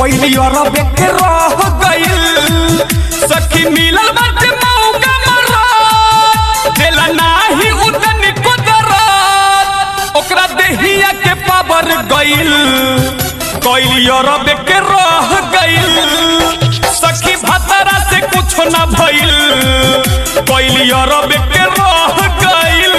कोइली और बेके रह गइल सखी मिलल बाटे मौका मरा देला नाही उदन कुदरत ओकरा देहिया के पावर गइल कोइली और बेके रह गइल सखी भतरा से कुछ ना भइल कोइली और बेके रह गइल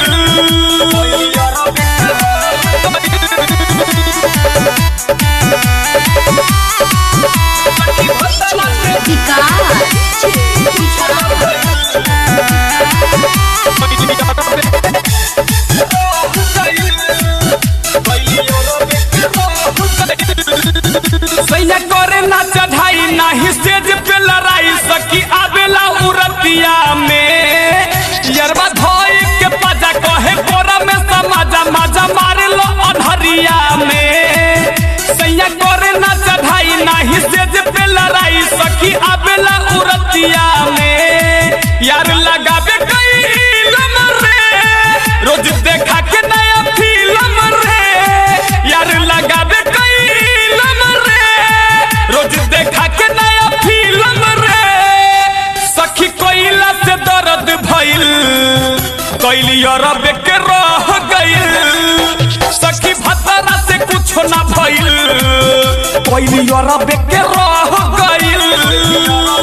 सैया करे ना चढ़ाई नाही स्टेज पे लड़ाई सकी आवेला उरतिया में यरबा धोई के पाजा कहे कोरा में समाजा माजा मारे लो अधरिया में सैया करे ना चढ़ाई नाही स्टेज पे लड़ाई सकी आवेला उरतिया में यार लगावे कई इलम रे रोज देखा के नया फिल्म रे यार लगावे कई इलम रे रोज देखा के नया फिल्म रे सखी कोइला से दर्द भइल कोइली अरब के रह गइल सखी भतरा से कुछ ना भइल कोइली अरब के रह गइल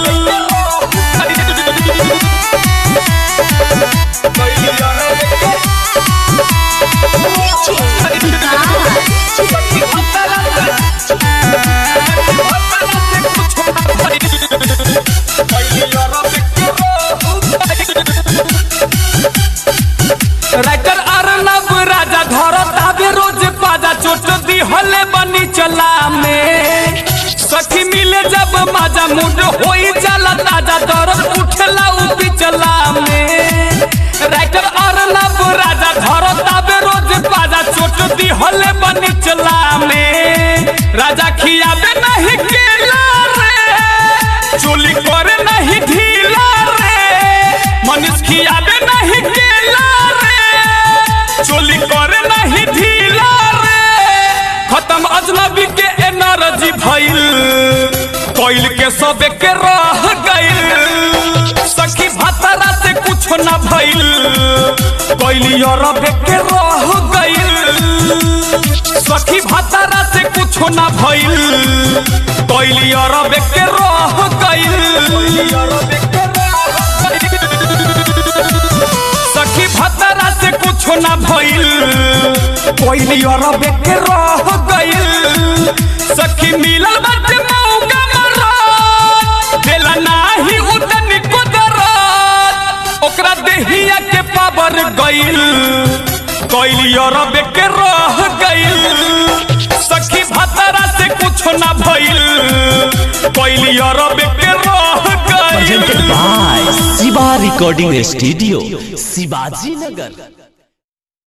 राइटर अर्नब राजा धरत आवे रोज पाजा चोट दी हले बनी चला में सखी मिले जब माजा मुंड होई जाला ताजा दर्द उठला उ पिछला में राइटर अर्नब राजा धरत आवे रोज पाजा चोट दी हले बनी चला में राजा खियावे नहीं केला रे चोली करे नहीं ढीला रे मनीष खियावे नहीं केला रे चोली करे नहीं ढीला रे खत्म अजनबी के एनर्जी भइल कोइल के सबे के रह गइल सखी भतरा से कुछ ना भइल कोइली और के रह गइल सखी भतरा से कुछ ना भइल कोइली और के रह गइल सखी भतरा से कुछ ना भइल कोइली और के रह गइल सखी मिलल बाटे मौका मरा देला नाही उदन कुदरत ओकरा देहिया के पावर गइल कोइली और के रह गइल सखी भतरा से कुछ ना भइल कोइली और के रह गइल presented by Siva Recording Studio, Sivaji Nagar.